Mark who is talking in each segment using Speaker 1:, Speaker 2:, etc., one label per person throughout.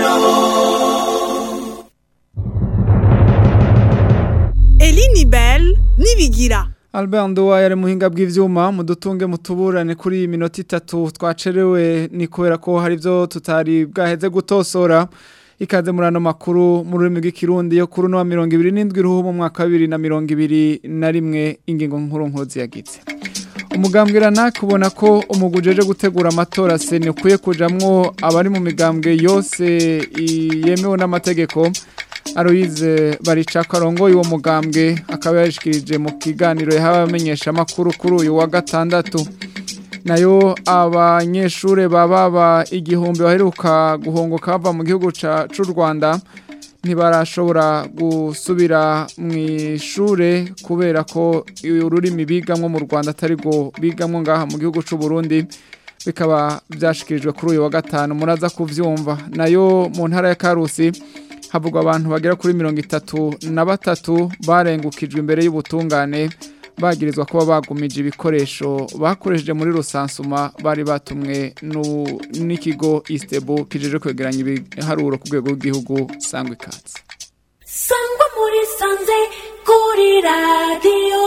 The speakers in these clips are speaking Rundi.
Speaker 1: Eline Bell nibigira
Speaker 2: Albert Nduwa yari muhinga bw'ivyuma mudutunge mutuburane kuri iyi minota itatu twacerewe ni kubera ko hari ivyo tutari bwaheze gutosora ikaze muri ano makuru mu rurimi rw'ikirundi yo kuri no 27 ruhu mu mwaka wa 2021 ingingo nkuru nkuru ziyagize umugambwirana kubona ko umugujeje gutegura amatora sene kuye kujamwo abari mu migambwe yose yemewe n'amategeko Aloise baricaka arongoye uwo mugambwe akaba yashikirije mu kiganiro yahawe abamenyesha makuru kuri uyu wa gatandatu nayo abanyeshure bababa igihumbi baheruka guhongoka bava mu gihugu c'u Rwanda ntibarashobora gusubira mu ishure kubera ko ururimi bigamwo mu Rwanda atari go bigamwo ngaha mu gihugu c'u Burundi bikaba byashikirijwe kuri uyu wa gatanu muraza kuvyumva nayo mu ntara ya Karusi havugwa abantu bagera kuri mirongo itatu na batatu barengukijwe imbere y'ubutungane bagirizwa kuba bagumije ibikoresho bakoresheje muri rusansuma bari batumwe n'ikigo isitebo kijeje kwegeranya ibiharuro ku rwego rw'igihugu sangwa ikaze
Speaker 3: sangwa muri sanze kuri radiyo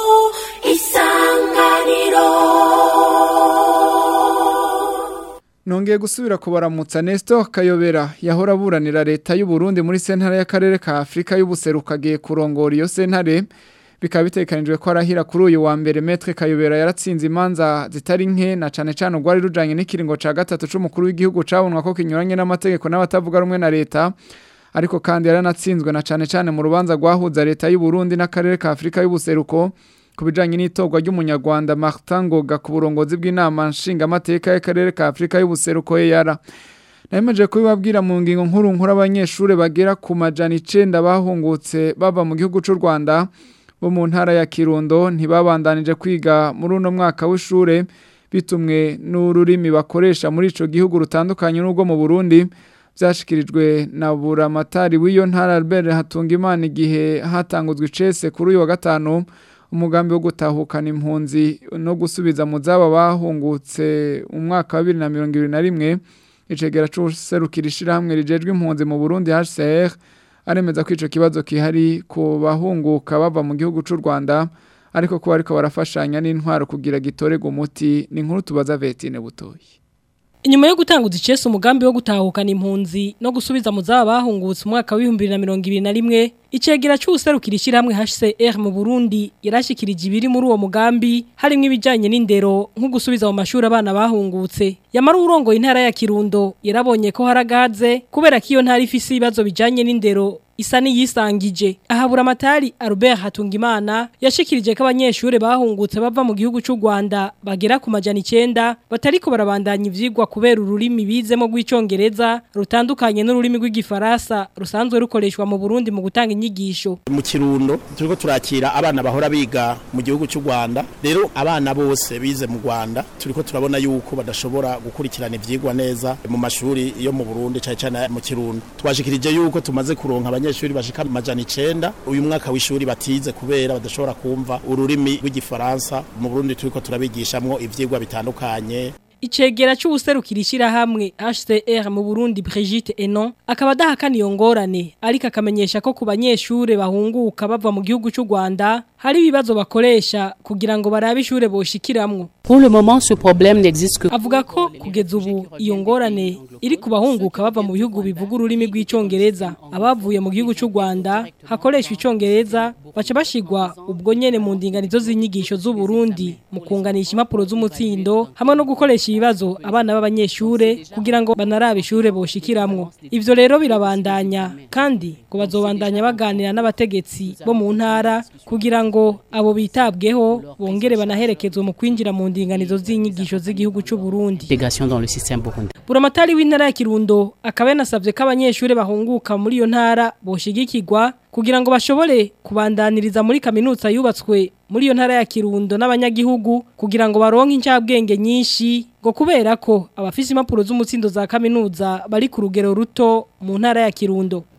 Speaker 3: isanganiro
Speaker 2: Nongeye gusubira kubaramutsa Nestor Kayobera yahora aburanira leta y'u Burundi muri sentare y'akarere ka Afrika y'ubuseruka agiye kurongora iyo sentare bikaba bitekanijwe ko arahira kuri uyu wa mbere Maître Kayobera yaratsinze imanza zitari nke na cane cane ugwari rujanye n'ikiringo ca gatatu c'umukuru w'igihugu cabonwa ko kinyuranye n'amategeko n'abatavuga rumwe na leta ariko kandi yaranatsinzwe na cane cane mu rubanza rwahuza leta y'u Burundi n'akarere ka Afrika y'ubuseruko kubijanye n'itorwa ry'umunyarwanda Martin Ngoga ku burongozi bw'inama nshingamateka y'akarere ka Afrika y'ubuseruko yara Nayemeje kubibabwira mu ngingo nkuru nkuru abanyeshure bagera ku majana 9 bahungutse bava mu gihugu c'u Rwanda bo mu ntara ya Kirundo ntibabandanije kwiga muri uno mwaka w'ishure bitumwe n'ururimi bakoresha muri ico gihugu rutandukanye n'ubwo mu Burundi byashikirijwe na buramatari w'iyo ntara Albert Hatungimana igihe hatanguzwe icese kuri uyu wa gatanu umugambi wo gutahukana impunzi no gusubiza mu zaba bahungutse umwaka wa 2021 icegera c'userukira ishirahamwe rijejwe impunzi mu Burundi HCR aremeza ko ico kibazo kihari ku bahunguka bava mu gihugu c'u Rwanda ariko ko bariko barafashanya n'intwaro kugira gitorega umuti ni inkuru tubaza Vetine butoyi
Speaker 4: Inyuma yo gutanguza icese umugambi wo gutahukana impunzi no gusubiza mu zaba bahungutse umwaka wa 2021 icegera cy'userukira ishyirahamwe HCR mu Burundi yarashikirije ibiri muri uwo mugambi harimo ibijanye n'indero nko gusubiza mu mashuri abana bahungutse yamara urongo intara ya Kirundo yarabonye ko haragaze kubera ko iyo ntara ifise ibibazo bijanye n'indero isa niyisangije ahabura amatari Albert Hatungimana yashikirije ko abanyeshure bahungutse bava mu gihugu cy'u Rwanda bagera ku majana 9 batariko barabandanya ivyigwa kubera ururimi bizemo rw'icongereza rutandukanye n'ururimi rw'igifaransa rusanzwe rukoreshwa mu Burundi mu gutanga inyigisho
Speaker 5: mu kirundo turiko turakira abana bahora biga mu gihugu cy'u Rwanda rero abana bose bize mu Rwanda turiko turabona yuko badashobora gukurikirana ivyigwa neza mu mashuri yo mu Burundi cyane cyane mu kirundo twashikirije yuko tumaze kuronka abanyeshuri bashika majana 9 uyu mwaka w'ishuri batize kubera badashobora kumva ururimi rw'igifaransa mu Burundi turiko turabigishamwo ivyigwa bitandukanye
Speaker 4: Icegera c'ubuserukira ishirahamwe HCR mu Burundi Brigitte Enon akaba dahakana iyo ngorane ariko akamenyesha ko ku banyeshure bahunguka bava mu gihugu cy'u Rwanda hari ibibazo bakoresha kugira ngo barabe ishure boshikiramwo
Speaker 6: Pour le moment ce problème n'existe que
Speaker 4: avuga ko kugeza ubu iyo ngorane iri kubahunguka bava mu bihugu bivuga ururimi rw'icongereza abavuye mu gihugu cy'u Rwanda hakoreshwa icongereza baca bashigwa ubwo nyene mu ndinganizo z'inyigisho z'u Burundi mu kunganisha impapuro z'umutsindo hamwe no gukoresha ibibazo abana b'abanyeshure kugira ngo banarabe ishure boshikiramwo ivyo rero birabandanya kandi ngo bazobandanya baganira n'abategetsi bo mu ntara kugira ngo abo bitabweho bongere banaherekezwe mu kwinjira mu ndinganizo z'inyigisho z'igihugu cy'u Burundi
Speaker 6: intégration dans le système burundais.
Speaker 4: Buramatari w'intara ya Kirundo akaba yanasavye ko abanyeshure bahunguka muri iyo ntara boshigikirwa kugira ngo bashobore kubandaniriza muri kaminuza yubatswe muri iyo ntara ya Kirundo n'abanyagihugu kugira ngo baronke incabwenge nyinshi ngo kubera ko abafise impapuro z'umutsindo za kaminuza bari ku rugero ruto mu ntara ya Kirundo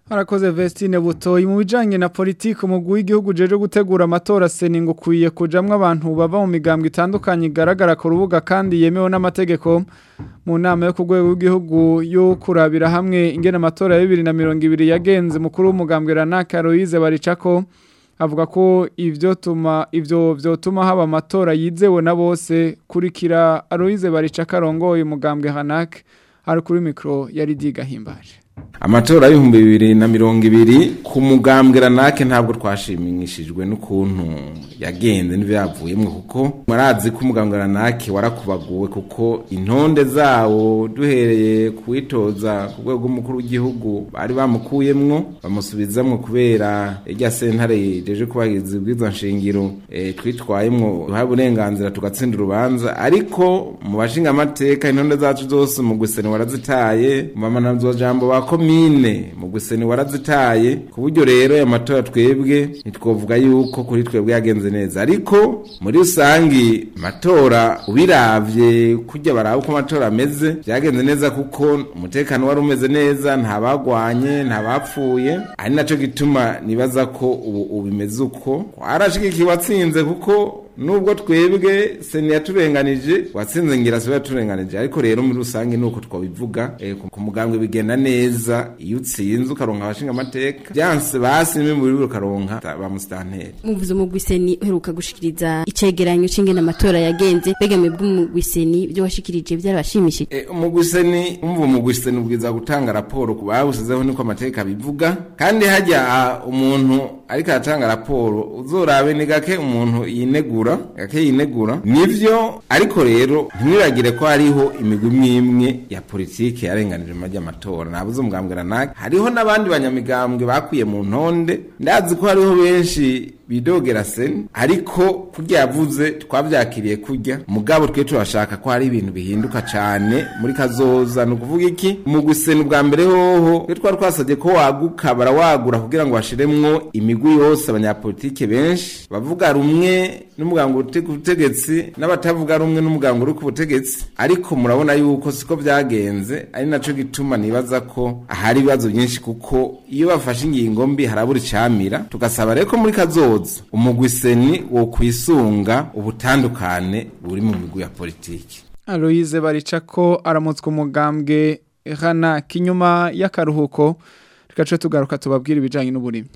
Speaker 2: Harakoze Vestine Butoyi mu bijanye na politike umugwi w'igihugu jeje gutegura amatora seningo kuye kujamwe abantu bava mu migambwe itandukanye igaragara ku rubuga kandi yemewe n'amategeko mu nama yo ku rwego rw'igihugu yo kurabira hamwe ingene amatora ya 2020 yagenze mukuru w'umugambwe Ranaka Aloise Baricako avuga ko ivyo tuma ivyo vyotuma haba amatora yizewe na bose kurikira Aloise Baricako arongoye umugambwe Hanak ari kuri mikro yari digahimbaje
Speaker 7: amatora y'ibihumbi bibiri na mirongo ibiri ku mugambwe ranake ntabwo twashimishijwe n'ukuntu yagenze n'ibyavuyemo kuko murazi ko umugambwe ranake warakubaguwe kuko intonde zawo duhereye kuwitoza ku rwego rw'umukuru w'igihugu bari bamukuyemwo bamusubizamwo kubera irya sentare rijeje kubahiriza ubwiza nshingiro e, twitwayemwo duhaye uburenganzira tugatsinda urubanza ariko mu bashinga amateka intonde zacu zose mu guseni warazitaye mu bamanazwa jambo ba komine mu guseni warazitaye ku buryo rero aya matora twebwe ntitwovuga yuko kuri twebwe yagenze neza ariko muri rusangi matora ubiravye kurya baraba uko amatora ameze byagenze neza kuko umutekano wari umeze neza nta bagwanye nta bapfuye ari naco gituma nibaza ko ubu ubimeze uko warashigikiye watsinze kuko nubwo twebwe seni yaturenganije watsinze ngira siwe yaturenganije ariko rero muri rusange nuko twabivuga eh, ku- ku mugambwe bigenda neza iyo utsinze ukaronka abashinga amateka byanse basi nimwe muri ukaronka ta- ba musitanteri
Speaker 8: muvuze umugwiseni uheruka gushikiriza icegeranyo c'ingene amatora yagenze begame bw'umugwiseni ibyo washikirije byarabashimishije
Speaker 7: E, umugwiseni umva umugwiseni ubwiza gutanga raporo ku bawusizeho niko amateka bivuga kandi hajya ah, umuntu ariko aratanga raporo uzorabe ni gake umuntu yinegura gake yinegura nivyo ariko rero ntimwibagire ko hariho imigwi imwe imwe ya politike yarenganije mu majyamatora nabuze umugambwe ranake hariho n'abandi banyamigambwe bakwiye mu ntonde ndazi ko hariho benshi bidogera seni ariko kurya yavuze twavyakiriye kurya mugabo twe turashaka ko hari ibintu bihinduka cane muri kazoza ni ukuvuga iki mu gusena ubwa mbere hoho twe twari twasabye ko waguka barawagura kugira ngo bashiremwo imigwi yose abanyapolitike benshi bavuga rumwe n'umugango uri ku butegetsi n'abatavuga rumwe n'umugango uri ku butegetsi ariko murabona yuko siko byagenze ari naco gituma nibaza ko ahari ibibazo byinshi kuko iyo bafashe ingingo mbi harabura icamira tugasaba rero ko muri kazoza umugwiseni wo kwisunga ubutandukane buri mu migwi ya politiki
Speaker 2: Aloise Baricako aramutswa umugambwe Hana kinyuma y'akaruhuko tugace tugaruka tubabwira ibijanye n'uburimyi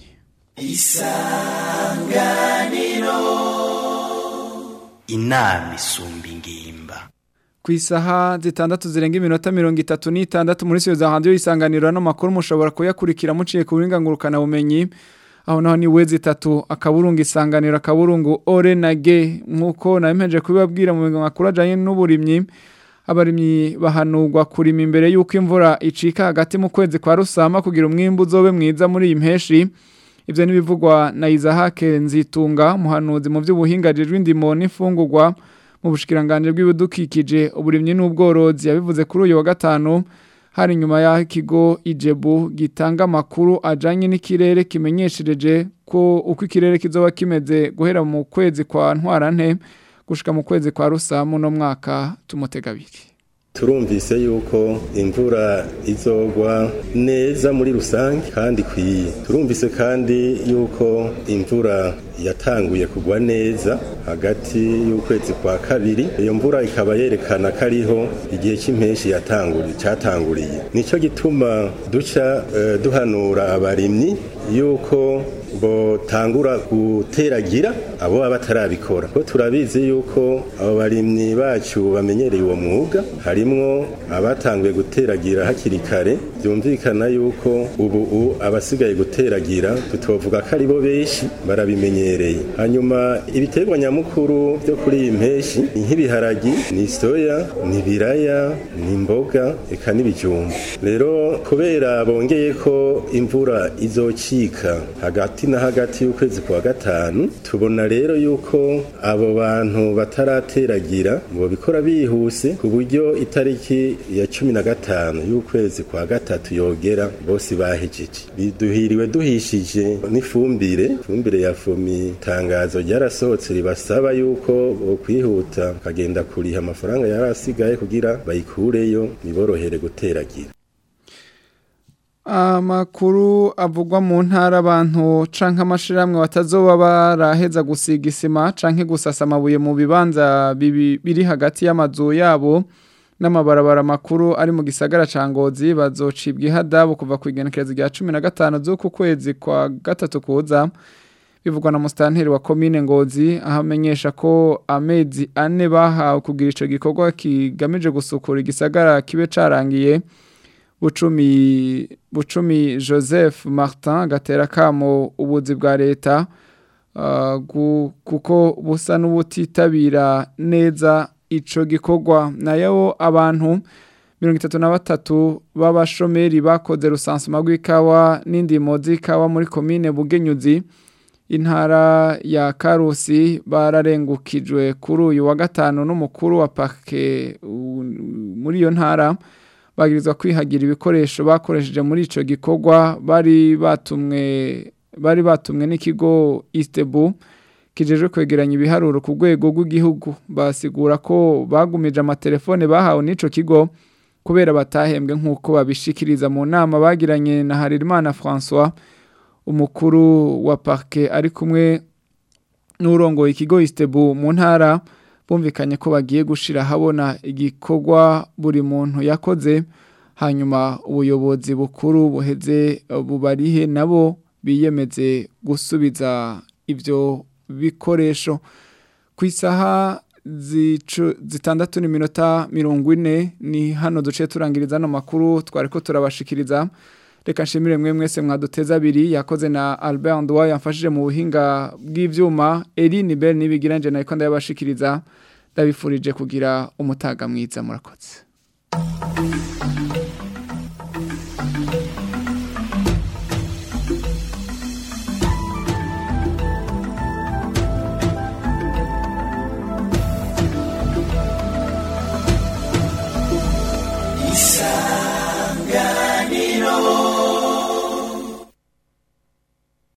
Speaker 9: inama isumba ingimba
Speaker 2: ku isaha zitandatu zirenga iminota mirongo itatu n'itandatu muri siyo za hanze y'isanganiro n'amakuru mushobora kuyakurikira muciye ku burenganguruka bumenyi aho naho ni we zitatu akaburungu isanganiro akaburungu ore na ge nk'uko nabemeje kubibabwira mu makuru ajyanye n'uburimyi abarimyi bahanurwa kurima imbere y'uko imvura icika hagati mu kwezi kwa rusama kugira umwimbu uzobe mwiza muri iyi mpeshi ibyo n'ibivugwa na izahake nzitunga muhanuzi mu by'ubuhinga indimo n'imfungurwa mu bushikiranganje bw'ibidukikije uburimyi n'ubworozi yabivuze kuri uyu wa gatanu hari inyuma y'aho ikigo ijebu gitanga amakuru ajyanye n'ikirere kimenyeshereje ko uko ikirere kizoba kimeze guhera mu kwezi kwa ntwarante gushika mu kwezi kwa rusamu no mwaka tumutega abiri
Speaker 10: turumvise yuko imvura izogwa neza muri rusange kandi ikwiye turumvise kandi yuko imvura yatanguye kugwa neza hagati y'ukwezi kwa kabiri iyo mvura ikaba yerekana ko ariho igihe cy'impeshi yatanguriye cyatanguriye nicyo gituma duca eh, duhanura abarimyi yuko botangura guteragira abo baba batarabikora ko turabizi yuko abo barimyi bacu bamenyereye uwo mwuga harimwo abatanguye guteragira hakiri kare byumvikana yuko ubu abasigaye guteragira tutovuga ko ari bo benshi barabimenyereye hanyuma ibiterwa nyamukuru byo kuri iyi mpeshi ni nk'ibiharagi ni soya ni ibiraya ni imboga eka n'ibijumba rero kubera bongeye ko imvura izocika hagati na hagati y'ukwezi kwa gatanu tubona rero yuko abo bantu batarateragira ngo bikora bihuse ku buryo itariki ya cumi na gatanu y'ukwezi kwa gatatu yogera bose bahejeje biduhiriwe duhishije n'ifumbire ifumbire ya fomi itangazo ryarasohotse ribasaba yuko kwihuta bakagenda kuriha amafaranga yari asigaye kugira bayikureyo niborohere guteragira
Speaker 2: Amakuru avugwa mu ntara abantu canke amashiramwe batazoba baraheza gusiga isima canke gusasa amabuye mu bibanza bibi- biri hagati y'amazu yabo n'amabarabara makuru ari mu gisagara ca Ngozi bazocibwa ihadabu kuva ku igenekerezo rya 15 z'uku kwezi kwa gatatu kuza bivugwa na mustanteri wa komine Ngozi aho amenyesha ko amezi ane bahawe kugira ico gikorwa kigamije gusukura igisagara kibe carangiye Bucumi Bucumi Joseph Martin gatera kamo ubuzi bwa leta uh, gu- kuko busa n'ubutitabira neza ico gikorwa nayo abantu mirongo itatu na batatu b'abashomeri bakoze rusansuma rw'ikawa n'indimo z'ikawa muri komine Bugenyuzi intara ya Karusi bararengukijwe kuri uyu wa gatanu n'umukuru wa parke u- muri iyo ntara bagirizwa kwihagira ibikoresho bakoresheje muri ico gikorwa bari batumwe bari batumwe n'ikigo Istebu kijejwe kwegeranya ibiharuro ku rwego rw'igihugu basigura ko bagumije amatelefone bahawe n'ico kigo kubera batahembwe nk'uko babishikiriza mu nama bagiranye na Harerimana François umukuru wa parke ari kumwe n'urongoye ikigo Istebu mu ntara bumvikanye ko bagiye gushira habona igikorwa buri muntu yakoze hanyuma ubuyobozi bukuru buheze eh, bubarihe nabo biyemeze gusubiza ivyo bikoresho ku isaha zicu- zitandatu n'iminota mirongo ine ni hano duce turangiriza ano makuru twari ko turabashikiriza reka nshimire mwe mwese mwaduteza abiri yakoze na Albert Ndwa yamfashije mu buhinga bw'ivyuma Eline Bell nibigira nje nayiko ndabashikiriza ndabifurije kugira umutaga mwiza murakoze